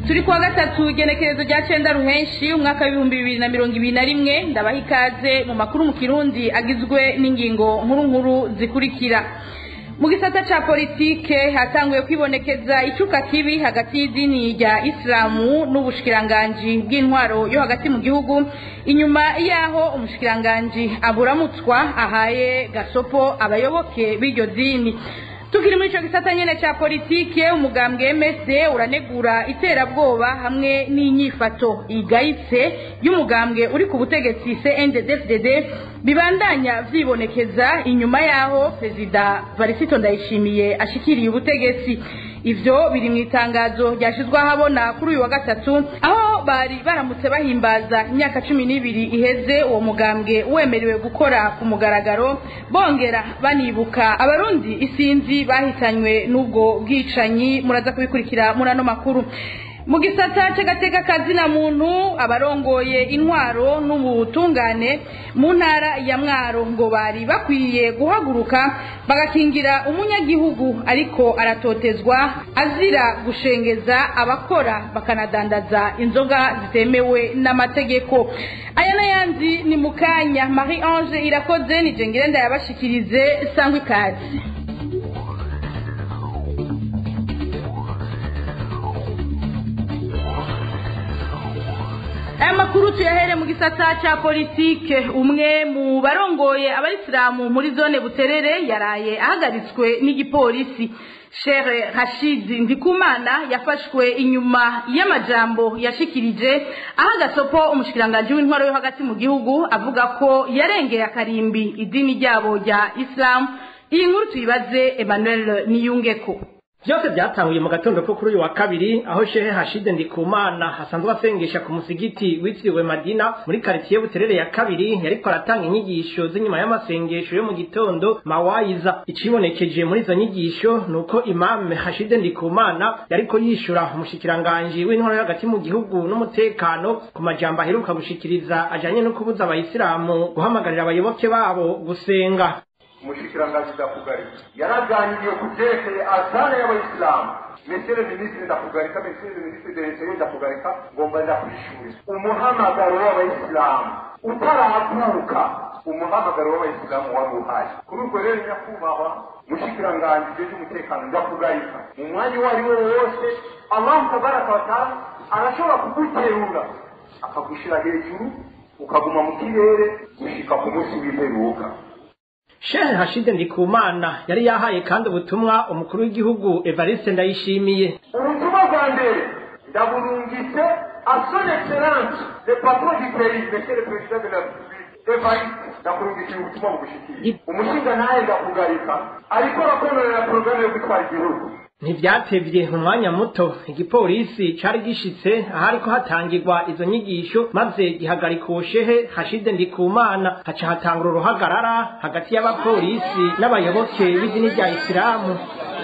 turi kuwa gatatu igenekerezo rya cenda ruhenshi umwaka w'ibihumbi bibiri na mirongo ibiri na rimwe ndabaha ikaze mu makuru mu kirundi agizwe n'ingingo nkuru nkuru zikurikira mu gisata ca politike hatanguye kwibonekeza icuka kibi hagati y'idini rya isilamu n'ubushikiranganji bw'intwaro yo hagati mu gihugu inyuma yaho umushikiranganji aburamutswa ahaye gasopo abayoboke b'iryo dini tukiri muri ico gisata nyene ca politike umugambwe MSD uranegura iterabwoba hamwe n'inyifato igayitse y'umugambwe uri ku butegetsi CNDD-FDD bibandanya vyibonekeza inyuma yaho perezida Varisito Ndayishimiye ashikiriye ubutegetsi ivyo biri mu itangazo ryashizwe ahabona kuri uyu wa gatatu aho bari baramutse bahimbaza imyaka cumi n'ibiri iheze uwo mugambwe wemerewe gukora ku mugaragaro bongera banibuka abarundi isinzi bahitanywe n'ubwo bwicanyi muraza kubikurikira muri ano makuru mu gisata c'agateka kazina muntu abarongoye intwaro n'ubutungane mu ntara ya mwaro ngo bari bakwiye guhaguruka bagakingira umunyagihugu ariko aratotezwa azira gushengeza abakora bakanadandaza inzoga zitemewe n'amategeko aya n'ayandi ni mu kanya marie ange irakoze ni jengere ndayabashikirize sangwa ikazi aya makuru tuyahere mu gisata ca politike umwe mu barongoye abayisilamu muri zone buterere yaraye ahagaritswe n'igipolisi shere hashidi ndikumana yafashwe inyuma y'amajambo yashikirije aho agasopo umushikiranganji w'intwaro yo hagati mu gihugu avuga ko yarengeye akarimbi idini ryabo rya isilamu iyi nkuru tuyibaze emmanuel niyungeko byose byatanguye mu gatondo ko kuri uyu wa kabiri aho shehe hashide ndikumana hasanzwe asengesha ku musigiti witiriwe madina muri karitsiye buterere ya kabiri yariko aratanga inyigisho z'inyuma y'amasengesho yo mu gitondo mawayiza icibonekeje muri izo nyigisho ni uko imame hashide ndikumana yariko yishura umushikiranganji w'intwaro hagati mu gihugu n'umutekano ku majambo aheruka gushikiriza ajanye no kubuza abayisilamu guhamagarira abayoboke babo gusenga umushikiranganji ndakugarika yaraganiriye ku vyerekeye azana y'abayisilamu mesere minisitiri ndakugarika mesere minisitiri deretere ndakugarika ngomba ndakwishura umuhamagaro w'abayisilamu utaravuka umuhamagaro w'abayisilamu wari uhari kuri ubwo rero nyakubahwa mushikiranganji jeje umutekano ndakugarika mu mwanya uwo ari wo wose allahu tabaraka wataala arashobora kuguterura akagushira hejuru ukaguma mu kirere gushika ku munsi w'imperuka shehe hashide ndikumana yari yahaye kandi ubutumwa umukuru w'igihugu evariste ndayishimiye ubutumwa bwa mbere ndaburungitse a son excellence le patron du pays monsieur le président de la république evariste ndakurungikira ubutumwa bugushikiriye umushinga ntahe ndakugarika ariko arakonorera porogaramu yo gutwara igihugu ntivyatevye mu mwanya muto igipolisi cari gishitse ahariko hatangirwa izo nyigisho maze gihagarika uwo shehe hashide ndikumana haca hatangura uruhagarara hagati y'abapolisi n'abayoboke b'idini rya isilamu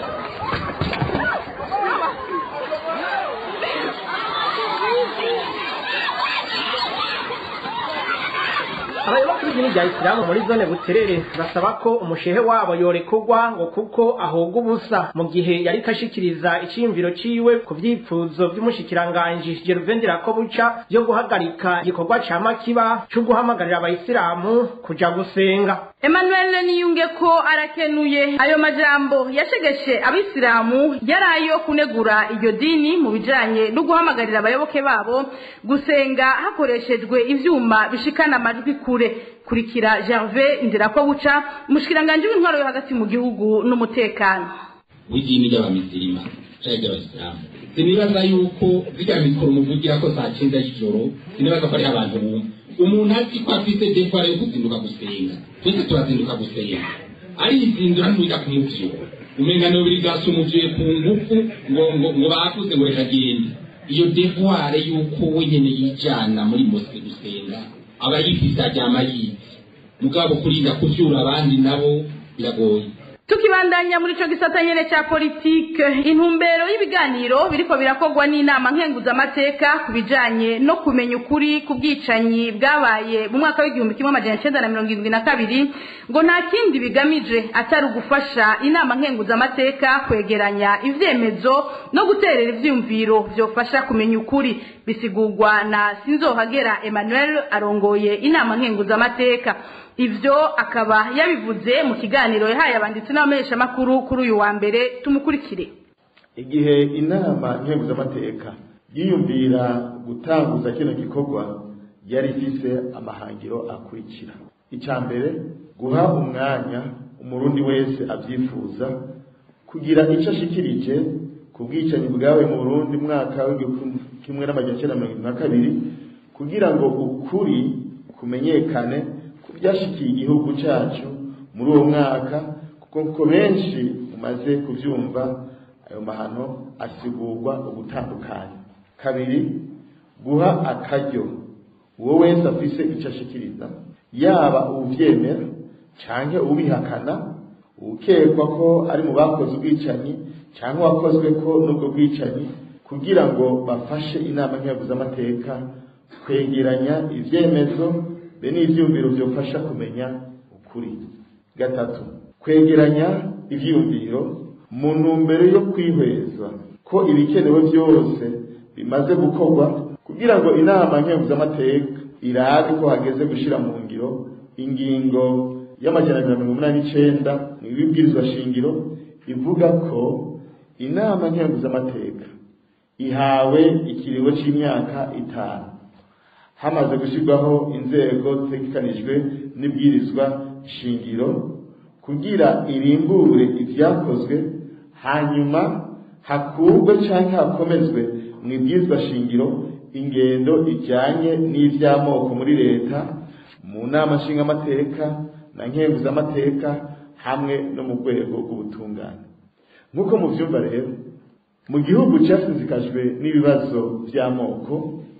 abayoboke b'idini rya isilamu muri zone buterere basaba ko umushehe wabo yorekurwa ngo kuko ahoga ubusa mu gihe yariko ashikiriza iciyumviro ciwe ku vyipfuzo vy'umushikiranganji geruvendera ko buca vyo guhagarika igikorwa ca makiba co guhamagarira abayisilamu kuja gusenga emmanuel niyunge ko arakenuye ayo majambo yashegeshe abisilamu yari ayo kunegura iryo dini mu bijanye no guhamagarira abayoboke babo gusenga hakoreshejwe ivyuma bishikana amajwi kure kurikira gervais ndirakobuca umushikiranganji w'intwaro yo hagati mu gihugu n'umutekano w'idini ry'abamisirima canke ry'abasilamu sinibaza yuko zirya mikoro muvugira ko saa cyenda y'ijoro sinibaza ko ariho abantu bumva umuntu azi ko afite dekware yo kuzinduka gusenga twese turazinduka gusenga arizindura ntuja kumuvyura umenga nobiri gasa umuvyuye ku ngufu ngo ngo ngo bakuze ngo reka agende iyo devoir yuko we nyene yijana muri mosque gusenga aba yifise aryama yizi mugabo kurinda kuvyura abandi nabo biragoye tukibandanya muri ico gisata nyene ca politike intumbero y'ibiganiro biriko birakorwa n'inama nkenguzamateka ku bijanye no kumenya ukuri ku bwicanyi bwabaye mu mwaka w'igihumbi kimwe amajana icenda na mirongo irindwi na kabiri ngo nta kindi bigamije atari ugufasha inama nkenguzamateka kwegeranya ivyemezo no guterera ivyiyumviro vyofasha kumenya ukuri bisigurwa na sinzohagera emmanuel arongoye inama nkenguzamateka ivyo akaba yabivuze mu kiganiro yahaye abanditsi n'abamenyeshamakuru kuri uyu wa mbere tumukurikire igihe inama nkenguzamateka yiyumvira gutanguza kino gikorwa yari ifise amahangiro akurikira icya mbere guha umwanya umurundi wese abyifuza kugira icyo ashikirije ku bwicanyi bwawe mu burundi mwaka w'igihumbi kimwe n'amajana icyenda mirongo irindwi na kabiri kugira ngo ukuri kumenyekane ku byashikiye igihugu cyacu muri uwo mwaka kuko benshi mumaze kubyumva ayo mahano asigurwa ugutandukanya kabiri guha akaryo uwo wese afise icyo ashikiriza yaba ubyemera cyangwa ubihakana ukekwa ko ari mu bakoze ubwicanyi cyangwa wakozwe ko n'ubwo bwicanyi kugira ngo bafashe inama nkenguzamateka kwegeranya ibyemezo be n'ibyumviro byofasha kumenya ukuri gatatu kwegeranya ibyiyumviro mu ntumbero yo kwihweza ko ibikenewe byose bimaze gukorwa kugira ngo inama nkenguzamateka irabe ko hageze gushyira mu ngiro ingingo y'amajana abiri na mirongo inani n'icenda mu ibibwirizwa shingiro ivuga ko inama nkenguzamateka ihawe ikirigo c'imyaka itanu hamaze gushyirwaho inzego zitegekanijwe n'ibwirizwa shingiro kugira irimbure ibyakozwe hanyuma hakurwe cyangwa hakomezwe mu ibwirizwa shingiro ingendo ijyanye n'iby'amoko muri leta mu nama nshingamateka na nkenguzamateka hamwe no mu rwego rw'ubutungane nk'uko mubyumva rero mu gihugu cyasinzikajwe n'ibibazo by'amoko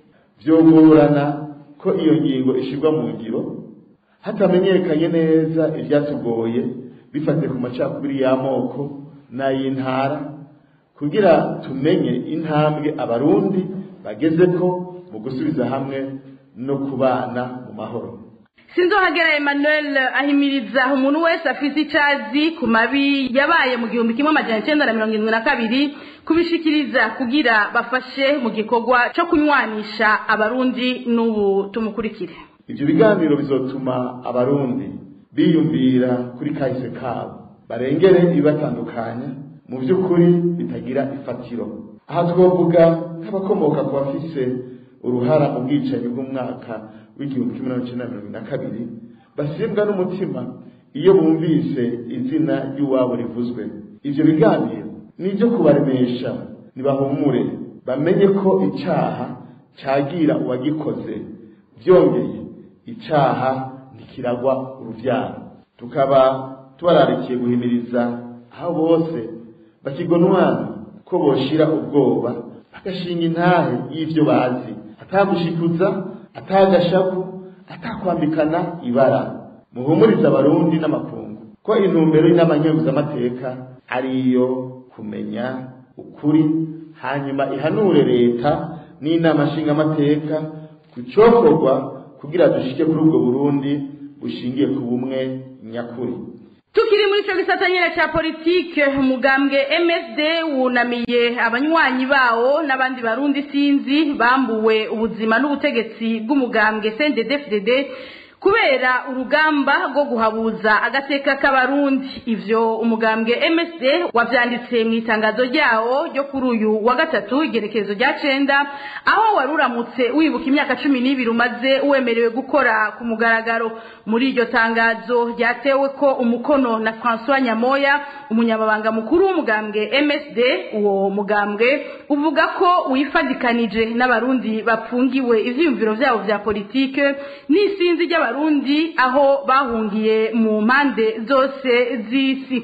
byogorana ko iyo ngingo ishyirwa mu ngiro hatamenyekanye neza ibyatugoye bifatiye ku macakubiri y'amoko n'ay'intara kugira tumenye intambwe abarundi bageze ko mu gusubiza hamwe no kubana mu mahoro sinzohagera emmanuel ahimiriza umuntu wese afite icazi ku mabi yabaye mu gihumbi kimwe amajana icenda na mirongo irindwi na kabiri kubishikiriza kugira bafashe mu gikorwa co kunywanisha abarundi n'ubu tumukurikire ibyo biganiro bizotuma abarundi biyumvira kuri kahise kabo barengere ibibatandukanya mu by'ukuri bitagira ifatiro aha twavuga nk'abakomoka ku bafise uruhara mu bwicanyi bw'umwaka w'igihumbi kimwe magana cyenda mirongo na kabiri basimbwa n'umutima iyo bumvise izina ry'uwabo rivuzwe ibyo biganiro ni ibyo kubaremesha ntibahumure bamenye ko icyaha cyagira uwagikoze byongeye icyaha ntikiragwa urubyaro tukaba tubararikiye guhimiriza aho bose bakigonwana ko boshira ubwoba bagashinga intahe y'ibyo bazi atagushikuza atagashavu atakwambikana ibara muhumuriza abarundi n'amakungu ko intumbero y'inama nkenguzamateka ari iyo kumenya ukuri hanyuma ihanure leta n'inama nshingamateka ku cokorwa kugira dushike kuri ubwo burundi bushingiye ku bumwe nyakuri tukiri muri ico gisata nyene ca politike umugambwe msd wunamiye abanywanyi bawo n'abandi barundi sinzi bambuwe ubuzima n'ubutegetsi bw'umugambwe cndd kubera urugamba rwo guhabuza agateka k'abarundi ivyo umugambwe msd wavyanditse mu itangazo ryawo ryo kuri uyu wa gatatu igerekezo rya cenda aho wari uramutse wibuka imyaka cumi n'ibiri umaze wemerewe gukora ku mugaragaro muri iryo tangazo ryatewe ko umukono na francois nyamoya umunyamabanga mukuru w'umugambwe msd uwo mugambwe uvuga ko wifadikanije n'abarundi bapfungiwe ivyiyumviro vyabo vya politike n'isinzi ry'abarundi aho bahungiye mu mpande zose z'isi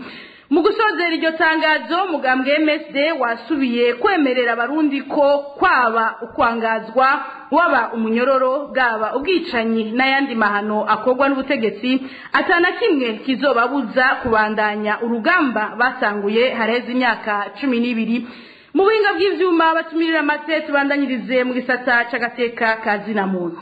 mu gusozera iryo tangazo mugambwe MSD wasubiye kwemerera abarundi ko kwaba ukwangazwa waba umunyororo bwaba ubwicanyi n'ayandi mahano akorwa n'ubutegetsi atana kimwe kizobabuza kubandanya urugamba basanguye hareze imyaka cumi n'ibiri mu buhinga bw'ivyuma batumirira amate tubandanyirize mu gisata c'agateka ka zina muntu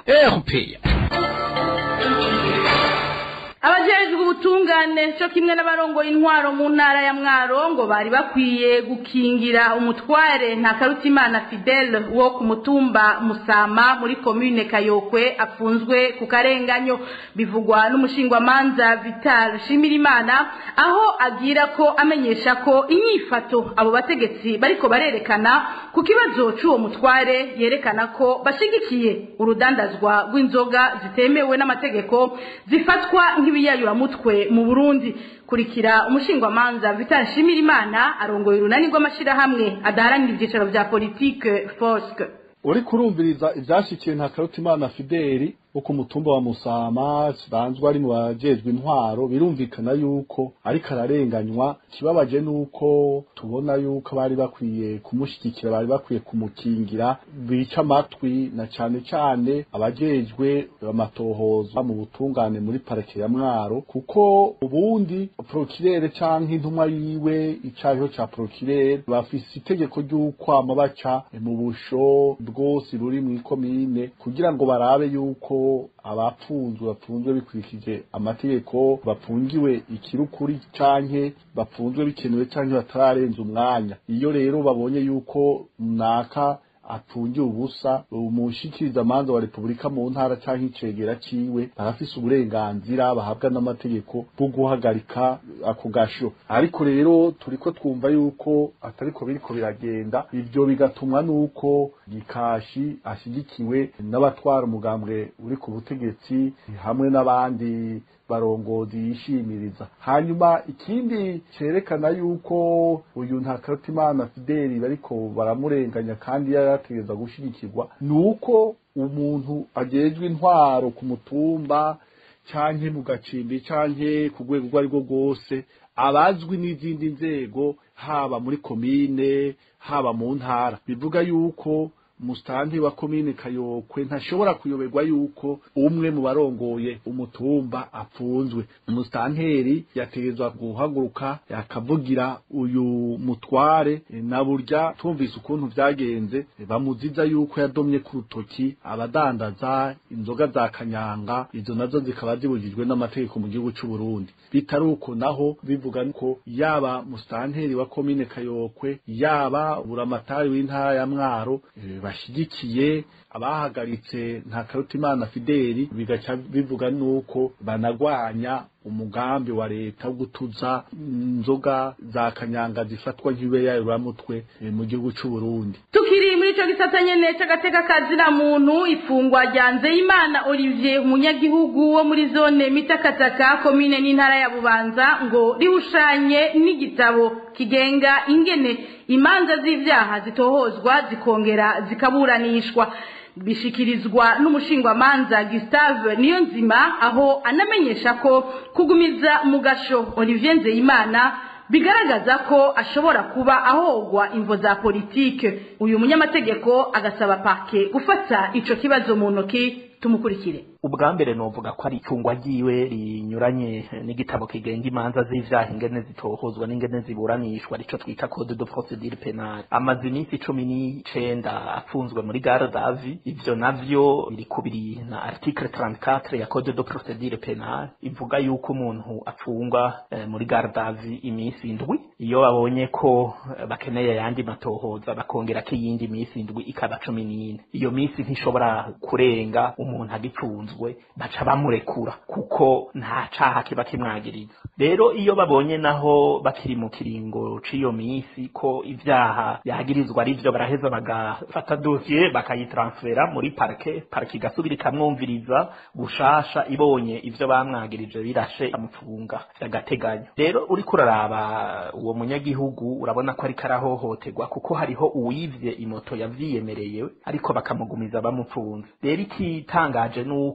abajejwe ubutungane cyo kimwe n'abarongoye intwaro mu ntara ya mwaro ngo bari bakwiye gukingira umutware nta karutimana fidele wo ku mutumba musama muri komine kayokwe afunzwe ku karenganyo bivugwa n'umushingwamanza vital shimirimana aho agira ko amenyesha ko inyifato abo bategetsi bariko barerekana ku kibazo c'uwo mutware yerekana ko bashigikiye urudandazwa rw'inzoga zitemewe n'amategeko zifatwa nk'ibiyayuramutwe mu burundi kurikira umushingwamanza vital shimirimana arongoye urunani rw'amashirahamwe adaharanira ivyicaro vya politike foske uri kurumviriza ivyashikiye nta karutimana fideli wo ku mutumba wa musama kibanzwe ari mu bajejwe intwaro birumvikana yuko ariko ararenganywa kibabaje nuko tubona yuko bari bakwiye kumushigikira bari bakwiye kumukingira bica amatwi na cane cane abajejwe amatohoza mu butungane muri parike ya mwaro kuko ubundi prokirere canke intumwa yiwe icariho ca prokirere bafise itegeko ry'ukwama baca mu busho bwose ruri mw'ikomine kugira ngo barabe yuko abapfunzwe bapfunzwe bikurikije amategeko bapfungiwe ikirukuri canke bapfunzwe bikenewe canke batararenza umwanya iyo rero babonye yuko naka apfungiye ubusa umushikiriza amanza wa repubulika mu ntara canke icegera ciwe barafise uburenganzira bahabwa n'amategeko bwo guhagarika ako gasho ariko rero turiko twumva yuko atariko biriko biragenda ivyo bigatumwa nuko gikashi ashigikiwe n'abatwara umugambwe uri ku butegetsi hamwe n'abandi barongozi yishimiriza hanyuma ikindi cerekana yuko uyu nta karutimana fideli bariko baramurenganya kandi yarategereza gushigikirwa nuko umuntu ajejwe intwaro ku mutumba canke mu gacimbi canke ku rwego urwo ari rwo rwose abazwi n'izindi nzego haba muri komine haba mu ntara bivuga yuko musitanteri wa komine kayokwe ntashobora kuyoberwa yuko umwe mu barongoye umutumba apfunzwe umusitanteri yategezwa guhaguruka yakavugira uyu mutware na burya tumvise ukuntu vyagenze bamuziza yuko yadomye ku rutoki abadandaza inzoga za kanyanga izo nazo zikaba zibujijwe n'amategeko mu gihugu c'u Burundi bitari uko naho bivuga ko yaba musitanteri wa komine kayokwe yaba buramatari w'intara ya mwaro e, bashigikiye abahagaritse nta karutimana fideli bigaca bivuga nuko banagwanya umugambi wa leta wo gutuza inzoga za kanyanga zifatwa nk'ibeyayuramutwe mu gihugu c'u Burundi tukiri muri ico gisata nyene c'agateka kazina muntu ifungwa rya Nzeyimana Olivier umunyagihugu wo muri zone mitakataka komine n'intara ya Bubanza ngo rihushanye n'igitabo kigenga ingene imanza z'ivyaha zitohozwa zikongera zikaburanishwa bishikirizwa n'umushingwamanza Gustave Niyonzima aho anamenyesha ko kugumiza mu gasho Olivier Nzeyimana bigaragaza ko ashobora kuba ahogwa imvo za politike uyu munyamategeko agasaba pake gufata ico kibazo mu ntoki tumukurikire ubwa mbere novuga ko ari icungwa ryiwe rinyuranye n'igitabo kigenga imanza z'ivyaha ingene zitohozwa n'ingene ziburanishwa arico twita code de procedure penale amaze iminsi cumi n'icenda afunzwe muri gare davi ivyo navyo biri kubiri na article 34 ya code de procedure penale ivuga yuko umuntu apfungwa eh, muri gare davi iminsi indwi iyo babonye ko eh, bakeneye ayandi matohoza bakongerako iyindi minsi indwi ikaba cumi n'ine iyo minsi ntishobora kurenga umuntu agipfunzwe baca bamurekura kuko nta caha kiba kimwagiriza rero iyo babonye naho bakiri mu kiringo c'iyo misi ko ivyaha yagirizwa ari vyo baraheza bagafata dosiye bakayitransfera muri parke parke igasubira ikamwumviriza gushasha ibonye ivyo bamwagirije birashe amupfunga vy'agateganyo rero uriko uraraba uwo munyagihugu urabona ko ariko arahohoterwa kuko hariho uwivye imoto yavyiyemereye ariko bakamugumiza bamupfunze rero ikitangaje nuko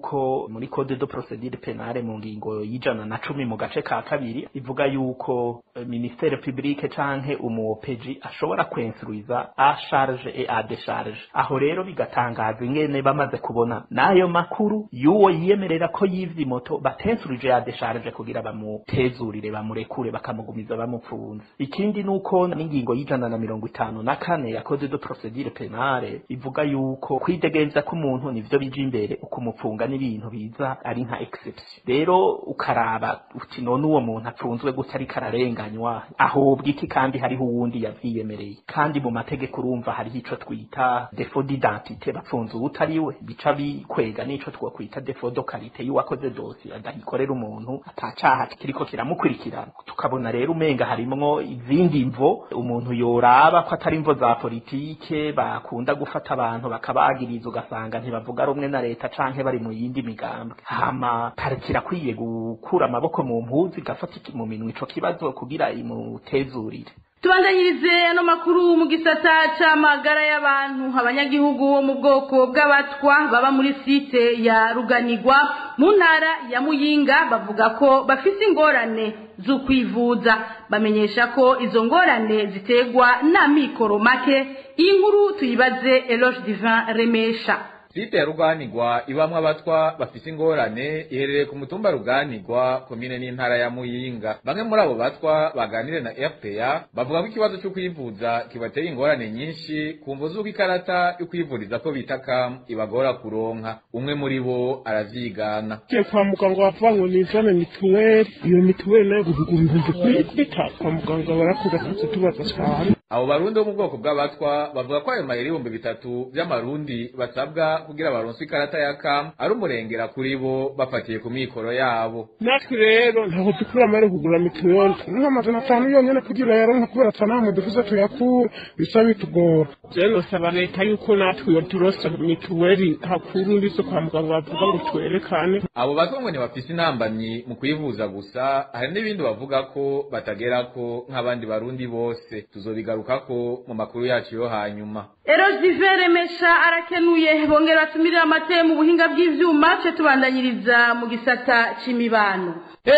yuko muri code de procedure penale mu ngingo y'ijana na cumi mu gace ka kabiri ivuga yuko eh, ministere publique canke umuopeji ashobora kwensuiza a charge et a décharge aho rero bigatangaza ingene bamaze kubona n'ayo makuru y'uwo yiyemerera ko yivye moto batensurije ya décharge kugira bamutezurire bamurekure bakamugumiza bamupfunze ikindi nuko n'ingingo y'ijana na mirongo itanu na kane ya code de procedure penale ivuga yuko kwidegenza k'umuntu nivyo bija imbere ukumupfunga n'ibintu biza ari nka exception rero ukaraba uti none uwo muntu apfunzwe gute ariko ararenganywa ahobwa iki kandi hariho uwundi yavyiyemereye kandi mu mategeko urumva hariho ico twita defo d'identité bapfunze uwutariwe bica bikwega n'ico twokwita defo de qualité y'uwakoze dosi adahikorera umuntu atacaha kiriko kiramukurikirana tukabona rero umenga harimwo izindi mvo umuntu yoraba ko atari imvo za politike bakunda gufata abantu bakabagiriza ugasanga ntibavuga rumwe na leta canke bari mu yindi migambwe hama pariki irakwiye gukura amaboko mu mpuzu igafata iki- mu minwe ico kibazo kugira imutezurire tubandanyirize ano makuru mu gisata c'amagara y'abantu abanyagihugu bo mu bwoko bw'abatwa baba muri site ya ruganirwa mu ntara ya muyinga bavuga ko bafise ingorane zo kwivuza bamenyesha ko izo ngorane ziterwa n'amikoro make iyi nkuru tuyibaze eloge divin remesha site ya ruganirwa ibamwo abatwa bafise ingorane iherereye ku mutumba ruganirwa komine n'intara ya muyinga bamwe muri abo batwa baganire na rpa bavuga ko ikibazo cyo kwivuza kibateye ingorane nyinshi ku mvo z'uko ikarata yo kwivuriza ko bita kam ibagora kuronka umwe muri bo aravyigana ugiye kwa muganga bavuga ngo nizane mituweli iyo mituweli nayo guhuga ibihumbi kwita kwa muganga barakunda kuza tubaza cyane abo barundi bo mu bwoko bw'abatwa bavuga ko ayo mayeri ibihumbi bitatu vy'amarundi basabwa kugira baronswe ikarata ya kam ari umurengera kuri bo bafatiye ku mikoro yabo natwe rero ntabwo dukura amahera kugura mituweli nk'amajana atanu yonyine kugira yaronka kubera atanahamwe dufuze tuyakure bisa bitugora rero nosaba leta yuko natwe iyo turosa mituweli hakuru ndizo kwa muganga bavuga ngo twerekane abo batwa ngo ntibafise intambamyi mu kwivuza gusa hari n'ibindi bavuga ko batagerako nk'abandi barundi bose tuzobigarukako mu makuru yacu yo hanyuma eloge divin remesha arakenuye bongera batumirira amate mu buhinga bw'ivyuma ce tubandanyiriza mu gisata c'imibano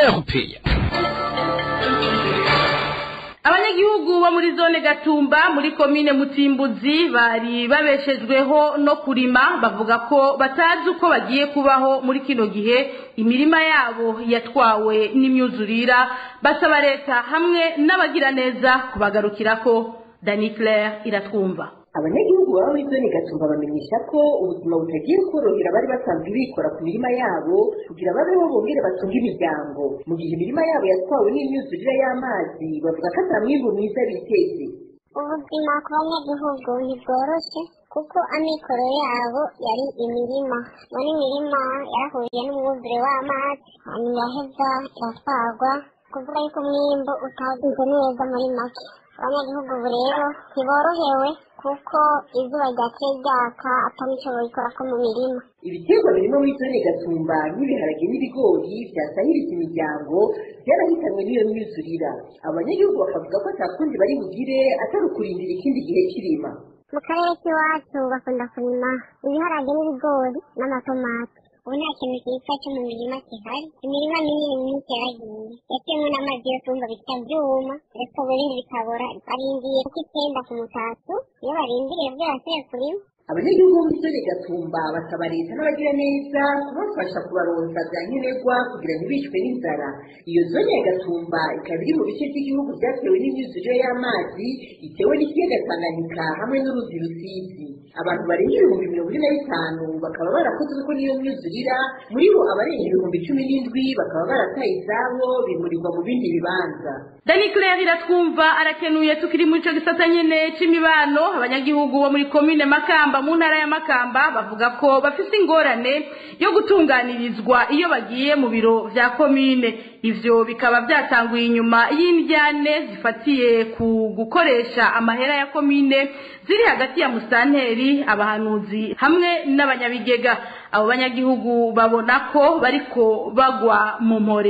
abanyagihugu bo muri zone gatumba muri komine mutimbuzi bari babeshejweho no kurima bavuga ko batazi uko bagiye kubaho muri kino gihe imirima yabo yatwawe n'imyuzurira basaba leta hamwe n'abagiraneza kubagarukirako dani claire iratwumva abanyagihugu baba muri zone gatumba bamenyesha ko ubuzima butagiye korohera bari basanzwe bikora ku mirima yabo kugira babeho bongere batunge imiryango mu gihe imirima yabo yatwawe n'imyuzurire y'amazi bavuga ko ata mwimbu mwiza biteze ubuzima ku banyagihugu ntibworoshe kuko amikoro yabo yari imirima muri imirima yarahuye n'umwuzure w'amazi hanyuma yaheza iratwarwa kuvuga yuko umwimbu utagenze neza muri make abanyagihugu ubu rero ntiborohewe kuko izuba ryaciye ryaka atanico boyikorako mu mirima ibiterwa birimo muri zone gatumba nk'ibiharage n'ibigori byasahiritse imiryango byarahitanwe n'iyo myuzurira abanyagihugu bakavuga ko ata kundi bari bugire atari ukurindira ikindi gihe kirima mu karere k'iwacu bakunda kurima ibiharage n'ibigori n'amatomati ubu nta kintu cyiza cyo mu mirima gihari imirima minini myinshi yaragiye yatewemo n'amazi yo tumva bita byuma ndetse ubu ibindi bikabora barindiye kuko icyenda ku mutatu iyo barindiriye byose kurima abanyagihugu bo muri zone gatumba basaba leta n'abagira neza kubafasha kubaronsa bya nkenerwa kugira ntibicwe n'inzara iyo zone ya gatumba ikaba iri mu bice by'igihugu byatewe n'imyuzurire y'amazi itewe n'ikiyaga tanganyika hamwe n'uruzi rusizi abantu barenga ibihumbi mirongo ine na bitanu bakaba barakozwe ko n'iyo myuzurira muri bo abarenga ibihumbi cumi n'indwi bakaba barataye izabo bimurirwa mu bindi bibanza dani claire iratwumva arakenuye tukiri muri ico gisata nyene c'imibano abanyagihugu bo muri komine makamba mu ntara ya makamba bavuga ko bafise ingorane yo gutunganirizwa iyo bagiye mu biro vya komine ivyo bikaba byatanguye inyuma y'indyane zifatiye ku gukoresha amahera ya komine ziri hagati ya musanteri abahanuzi hamwe n'abanyabigega abo banyagihugu babona ko bariko bagwa mu mporero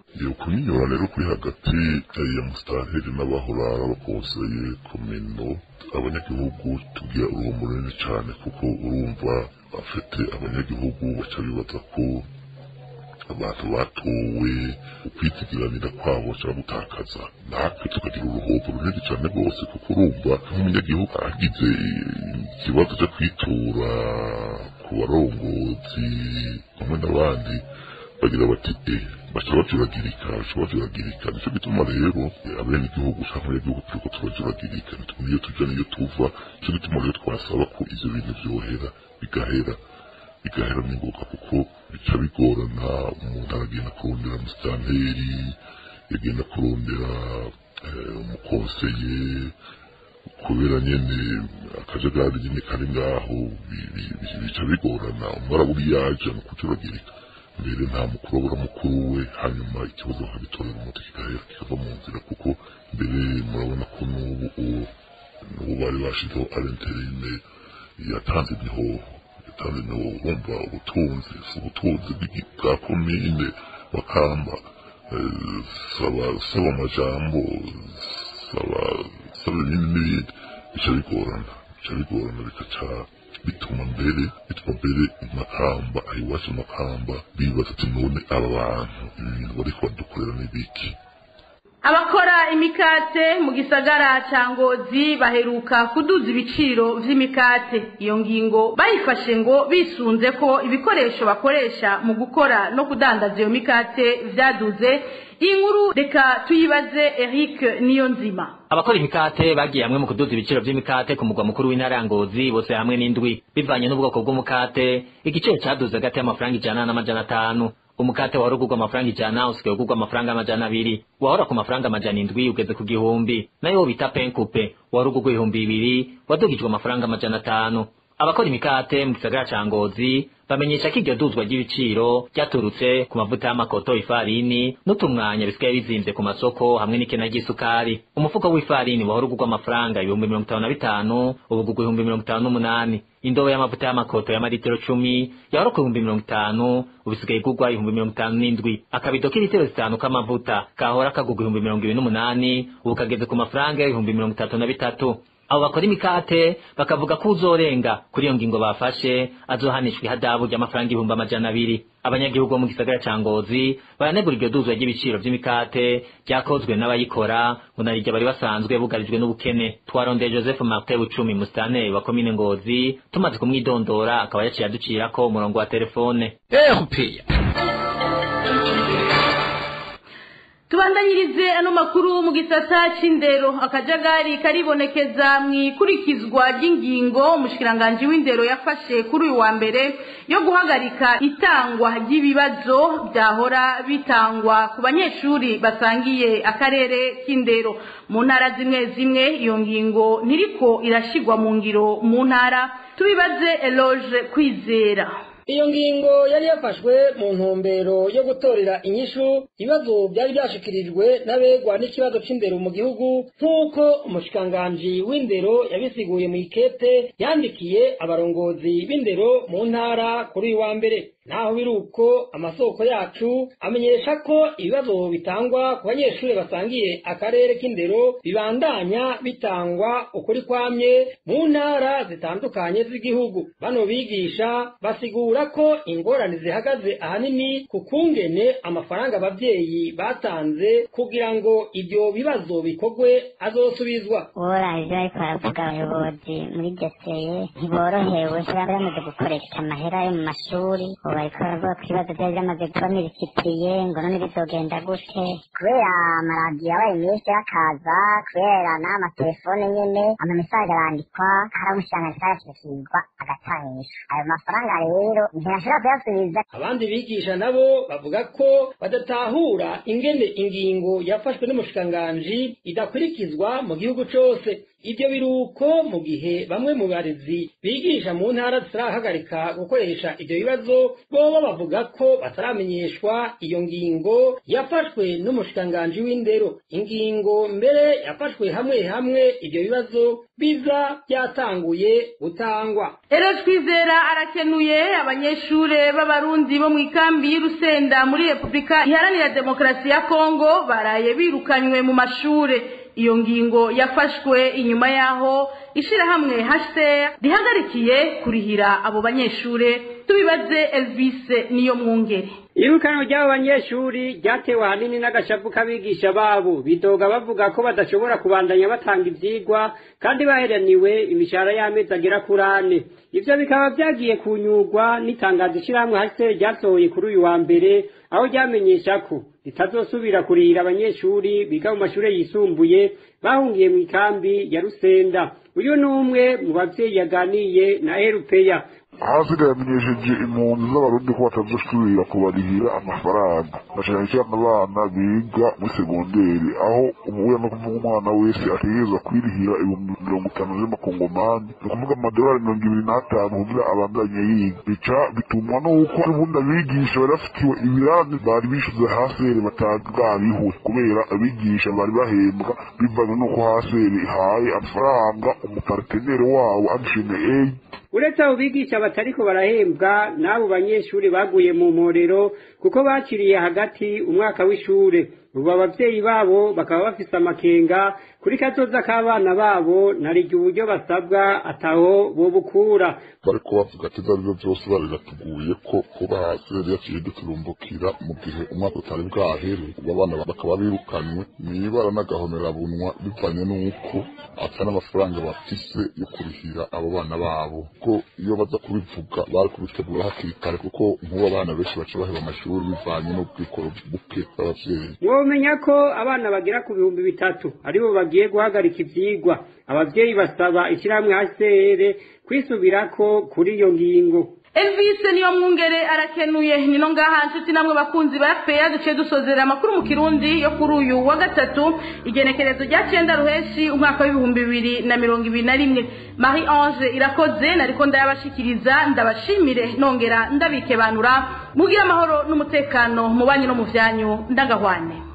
iyo kunyinyura rero kuri hagati ya musitanteri n'abahora bakonseye komino abanyagihugu tugira uruhombo runini cyane kuko urumva bafite abanyagihugu baca bibaza ko abantu batowe ukwitigiranira kwabo cyangwa gutakaza natwe tukagira uruhombo runini cyane rwose kuko urumva nk'umunyagihugu agize ikibazo cyo kwitura ku barongozi hamwe n'abandi bagira bati eh baca bajuragirika baca bajuragirika nicyo gituma rero abene igihugu cyangwa abanyagihugu turiko turajuragirika ntitumenye iyo tuja n'iyo tuva nicyo gituma rero twasaba ko ivyo bintu vyohera bigahera bigahera n'ingoga kuko bica bigorana umuntu aragenda kurondera musitanteri yagenda kurondera umukonseye kubera nyene akajagari nyene kari ngaho bica bigorana umwe arabura iyo aja ni ukujuragirika mbere nta mukuru abura mukuru we hanyuma ikibazo bakagitorera umuti kigahera kikava mu nzira kuko mbere murabona ko n'ubu n'ubu bari bashizeho arenterine yatanze imihoho yatanze imihoho urumva ubutunzi si ubutunzi bwa komine makamba saba saba amajambo saba saba ibindi n'ibindi bica bigorana bica bigorana bikaca bituma mbere bituma mbere makamba aho iwacu makamba bibaza ati none aba bantu ibi bintu bariko badukorera n'ibiki abakora imikate mu gisagara ca ngozi baheruka kuduza ibiciro vy'imikate iyo ngingo bayifashe ngo bisunze ko ibikoresho bakoresha mu gukora no kudandaza iyo mikate vyaduze iyi nkuru reka tuyibaze eric niyo nzima abakora imikate bagiye hamwe mu kuduza ibiciro vy'imikate ku mugwa mukuru w'intara ya ngozi bose hamwe n'indwi bivanye n'ubwoko bw'umukate igiciro caduze hagati y'amafaranga ijana n'amajana atanu umukate wahora ugurwa amafaranga ijana usigaye ugurwa amafaranga amajana abiri wahora ku mafaranga amajana indwi ugeze ku gihumbi nayo bita penkupe wahora ugurwa ibihumbi bibiri wadugijwe amafaranga amajana atanu abakora imikate mu gisagara ca ngozi bamenyesha ko iryo duzwa ry'ibiciro ryaturutse ku mavuta y'amakoto ifarini n'utumwanya bisigaye bizimvye ku masoko hamwe n'ikena ry'isukari umufuko w'ifarini wahora ugurwa amafaranga ibihumbi mirongo itanu na bitanu ubu ugurwa ibihumbi mirongo itanu n'umunani indobo y'amavuta y'amakoto y'amaritiro cumi yahora ku bihumbi mirongo itanu ubu isigaye igurwa ibihumbi mirongo itanu n'indwi akabido k'ilitiro zitanu k'amavuta kahora kagurwa ibihumbi mirongo ibiri n'umunani ubu kageze ku mafaranga y'ibihumbi mirongo itatu na bitatu abo bakora imikate bakavuga ko uzorenga kuri iyo ngingo bafashe azohanishwa ihadabu ry'amafaranga ibihumbi amajana abiri abanyagihugu bo mu gisagara ca ngozi baranegura iryo duzwa ry'ibiciro vy'imikate ryakozwe n'abayikora ngo narirya bari basanzwe bugarijwe n'ubukene twarondeye joseph martin bucumi musitanteri wa komine ngozi tumaze kumwidondora akaba yaciye aducirako umurongo wa telefone erupeya tubandanyirize ano makuru mu gisata c'indero akajagari karibonekeza mu ikurikizwa ry'ingingo umushikiranganji w'indero yafashe kuri uyu wa mbere yo guhagarika itangwa ry'ibibazo byahora bitangwa ku banyeshuri basangiye akarere k'indero mu ntara zimwe zimwe iyo ngingo ntiriko irashigwa mu ngiro mu ntara tubibaze eloge kwizera iyo ngingo yari yafashwe mu ntumbero yo gutorera inyishu ibibazo byari byashikirijwe n'abegwa n'ikibazo c'indero mu gihugu nk'uko umushikiranganji w'indero yabisiguye mu ikete yandikiye abarongozi b'indero mu ntara kuri uyu wa mbere naho biri uko amasoko yacu amenyesha ko ibibazo bitangwa ku banyeshuri basangiye akarere k'indero bibandanya bitangwa ukuri kwamye mu ntara zitandukanye z'igihugu bano bigisha basigura ko ingorane zihagaze ahanini ku kungene amafaranga abavyeyi batanze kugira ngo ibyo bibazo bikorwe azosubizwa uburangije ariko baravuga abayobozi muri geseye ntiborohewe baba bamaze gukoresha amahera yo mu mashuri ubu bariko baravuga ko ibibazo byari byamaze kuba mirikitiye ngo none bizogenda gute kubera amaradiyo yabaye menshi akaza kubera n'amatelefone nyene amamesaje arandikwa hari umushikiranganji arashikirwa agatangishwa ayo mafaranga rero ntiyashobora kuyasubiza abandi bigisha nabo bavuga ko badatahura ingene ingingo yafashwe n'umushikiranganji idakurikizwa mu gihugu cose ibyo biruko mu gihe bamwe mu barezi bigisha mu ntara zitarahagarika gukoresha ibyo bibazo boba bavuga ko bataramenyeshwa iyo ngingo yafashwe n'umushikiranganji w'indero ingingo mbere yafashwe hamwe hamwe ibyo bibazo biza byatanguye gutangwa Ero twizera arakenuye abanyeshure b'abarundi bo mu ikambi y'Urusenda muri Republika Iharanira Demokarasi ya Kongo baraye birukanywe mu mashure iyo ngingo yafashwe inyuma yaho ishirahamwe HCR rihagarikiye kurihira abo banyeshure tubibaze Elvis niyo mwungere irukanwa ry'abo banyeshuri ryatewe ahanini n'agashavu k'abigisha babo bidoga bavuga ko badashobora kubandanya batanga ivyigwa kandi baheraniwe imishahara y'amezi agera kuri ane ivyo bikaba vyagiye kunyurwa n'itangazo ishirahamwe hase ryasohoye kuri uyu wa mbere aho ryamenyesha ko ritazosubira kurihira abanyeshuri biga mu mashure yisumbuye bahungiye mu ikambi ya rusenda uyu ni umwe mu bavyeyi yaganiye na erupeya hasi yamenyesheje impunzi z'abarundi ko batazosubira kubarihira amafaranga na cane cane abana biga muri segonderi aho umubuya no kuvuga umwana wese ategerezwa kwirihira ibihumbi mirongo itanu z'amakongomani ni ukuvuga amadolari mirongo ibiri n'atanu kugira abandanye yiga bica bitumwa n'uko ubundi abigisha bari bafitiwe ibirani bari bishuze haseri batagabihwe kubera abigisha bari bahembwa bivanye n'uko haseri ihaye amafaranga umuparteneri wabo amshime eyi uretse abo bigisha batariko barahembwa n'abo banyeshuri baguye mu mporero kuko bakiriye hagati umwaka w'ishure ubu abavyeyi babo bakaba bafise amakenga kuri kazoza k'abana babo narije uburyo basabwa ataho bobukura bariko bavuga ati ivyo arivyo vyose bariratuguye ko kuba hasi yari yaciye duturumbukira mu gihe umwaka utari bwahere ubu abana bakaba birukanywe mwibara n'agahomerabunwa bivanye n'uko ata n'amafaranga bafise yo kurihira abo bana babo ko iyo baza kubivuga bari kubitegura hakiri kare kuko nk'ubu abana benshi baca baheba amashuri bivanye n'ubwikoro buke bw'abavyeyi mwomenya ko abana bagera ku bihumbi bitatu aribo bagiye guhagarika ivyigwa abavyeyi basaba ishirahamwe HCR kwisubirako kuri iyo ngingo Elvis niyo mwungere arakenuye nino ngaha nshuti namwe bakunzi ba FPA duce dusozera amakuru mu kirundi yo kuri uyu wa gatatu igenekerezo rya cenda ruheshi umwaka w'ibihumbi bibiri na mirongo ibiri na rimwe Marie Ange irakoze nariko ndayabashikiriza ndabashimire nongera ndabikebanura mugira amahoro n'umutekano mu banyu no mu vyanyu ndagahwane